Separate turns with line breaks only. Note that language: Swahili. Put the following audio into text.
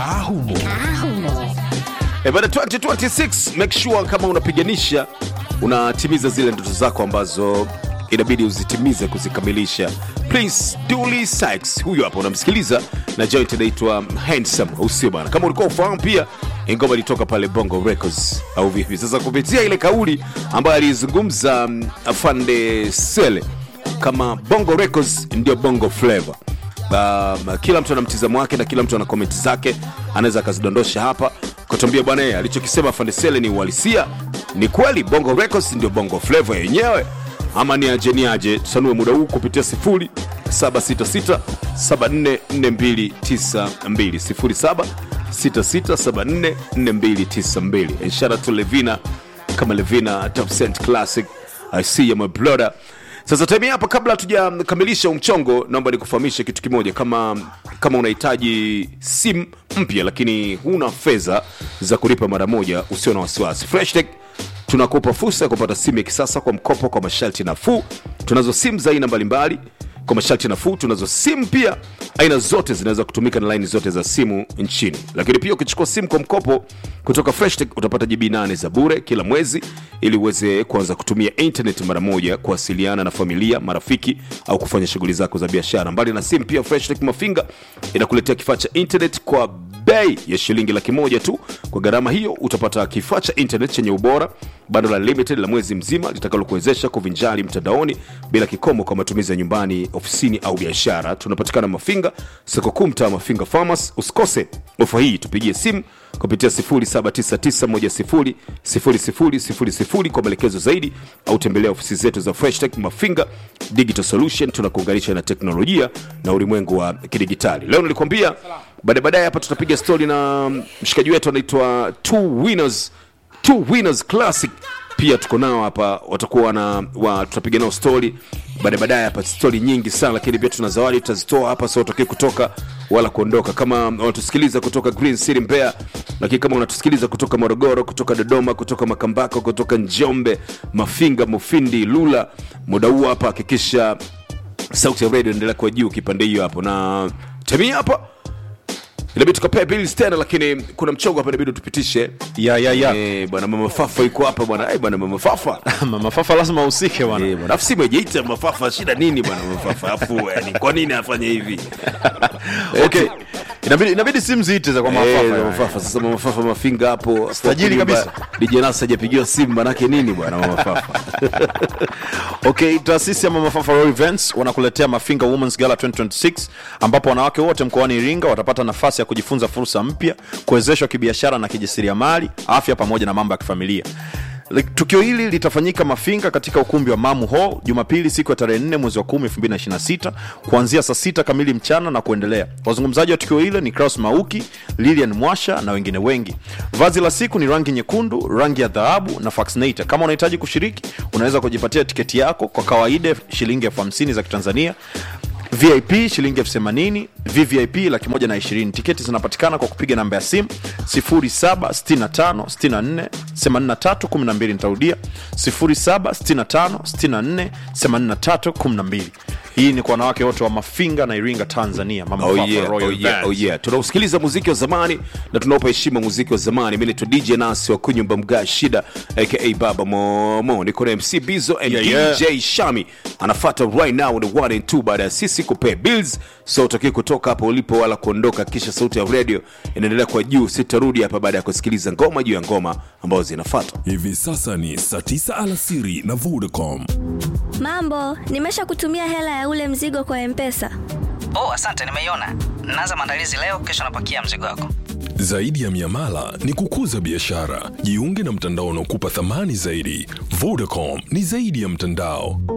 kaa humo
Eh, bana 2026 make sure kama unapiganisha unatimiza zile ndoto zako ambazo inabidi uzitimize kuzikamilisha prince Dully Sykes huyu hapa unamsikiliza na joint inaitwa handsome usio bana kama ulikuwa ufahamu pia ingoma ilitoka pale bongo records au vipi sasa kupitia ile kauli ambayo alizungumza mm, afande sele kama bongo records ndio bongo flavor um, kila mtu ana mtizamo wake na kila mtu ana komenti zake anaweza akazidondosha hapa katuambia bwana yeye alichokisema fandesele ni uhalisia ni kweli bongo records ndio bongo flavor yenyewe ama ni aje ni aje tusanue muda huu kupitia 0766 744292 0766744292 ishara tu levina kama levina top cent classic i see you my brother sasa time hapa kabla hatujakamilisha umchongo naomba nikufahamishe kitu kimoja kama kama unahitaji simu mpya lakini huna fedha za kulipa mara moja usio na wasiwasi freshtech tunakupa fursa ya kupata simu ya kisasa kwa mkopo kwa masharti nafuu tunazo simu za aina mbalimbali kwa masharti nafuu tunazo simu pia aina zote zinaweza kutumika na laini zote za simu nchini lakini pia ukichukua simu kwa mkopo kutoka freshtech utapata jibi 8 za bure kila mwezi ili uweze kuanza kutumia internet mara moja kuwasiliana na familia marafiki au kufanya shughuli zako za biashara mbali na simu pia freshtech mafinga inakuletea kifaa cha internet kwa bei ya shilingi laki moja tu kwa gharama hiyo utapata kifaa cha internet chenye ubora bando la limited la mwezi mzima litakalokuwezesha kuvinjari mtandaoni bila kikomo kwa matumizi ya nyumbani ofisini au biashara tunapatikana mafinga soko kuu mtaa mafinga farmers usikose ofa hii tupigie simu kupitia 0799100000 kwa maelekezo zaidi au tembelea ofisi zetu za freshtech mafinga digital solution tunakuunganisha na teknolojia na ulimwengu wa kidigitali leo nilikwambia baadaye baadaye hapa tutapiga stori na mshikaji wetu anaitwa two winners two winners classic pia tuko nao hapa watakuwa na wa, tutapiga nao stori baadaye baadaye hapa stori nyingi sana lakini pia tuna zawadi tutazitoa hapa so utokii kutoka wala kuondoka kama unatusikiliza kutoka green city mbeya lakini kama unatusikiliza kutoka morogoro kutoka dodoma kutoka makambako kutoka njombe mafinga mufindi lula muda huu hapa hakikisha sauti ya radio endelea kwa juu kipande hiyo hapo na temia hapa inabidi tukapea bills tena lakini kuna mchongo hapa inabidi tupitishe
ya ya ya
Eh, bwana mama fafa iko hapa bwana Eh, bwana mama fafa
mama fafa lazima ahusike bwana
Eh, bwana afu simu haijaita mama fafa shida nini bwana mama fafa afu yani kwa nini afanye hivi
okay inabidi inabidi simu ziite za kwa
Eh,
mafafa
mama
yani.
fafa sasa mama fafa mafinga hapo
Tajiri
Hapo
kabisa.
nyumba, DJ Nas hajapigiwa simu manake nini bwana mama fafa
okay taasisi ya mama fafa Royal events wanakuletea mafinga womens gala 2026 ambapo wanawake wote mkoani iringa watapata nafasi ya kujifunza fursa mpya kuwezeshwa kibiashara na kijasiriamali afya pamoja na mambo ya kifamilia Like, tukio hili litafanyika mafinga katika ukumbi wa mamu hall jumapili siku ya tarehe 4 mwezi wa 10 2026 kuanzia saa sita kamili mchana na kuendelea wazungumzaji wa tukio hilo ni kraus mauki lilian mwasha na wengine wengi vazi la siku ni rangi nyekundu rangi ya dhahabu na faxinator kama unahitaji kushiriki unaweza kujipatia tiketi yako kwa kawaida shilingi elfu hamsini za kitanzania vip shilingi elfu themanini vvip laki moja na ishirini tiketi zinapatikana kwa kupiga namba ya simu 0765648312 nitarudia 0765648312 hii ni kwa wanawake wote wa mafinga na iringa tanzania mama
Oh
Fafa
yeah,
Royal
oh yeah,
Events.
oh yeah. tunausikiliza muziki wa zamani na tunaupa heshima muziki wa zamani mi naitwa dj nasi wa kunyumba mga shida aka baba momo niko na mc bizo and
Yeah, yeah.
dj shami anafata right now the one and two baada ya sisi kupea bills so utokii kutoka hapo ulipo wala kuondoka kisha sauti ya radio inaendelea kwa juu sitarudi hapa baada ya kusikiliza ngoma juu ya ngoma ambazo zinafata
hivi sasa ni saa 9 alasiri na vodacom
Mambo, nimesha kutumia hela ya ule mzigo kwa Mpesa.
Oh, asante, nimeiona. Naanza maandalizi leo, kesho napakia mzigo wako.
zaidi ya miamala ni kukuza biashara jiunge na mtandao unaokupa thamani zaidi vodacom ni zaidi ya mtandao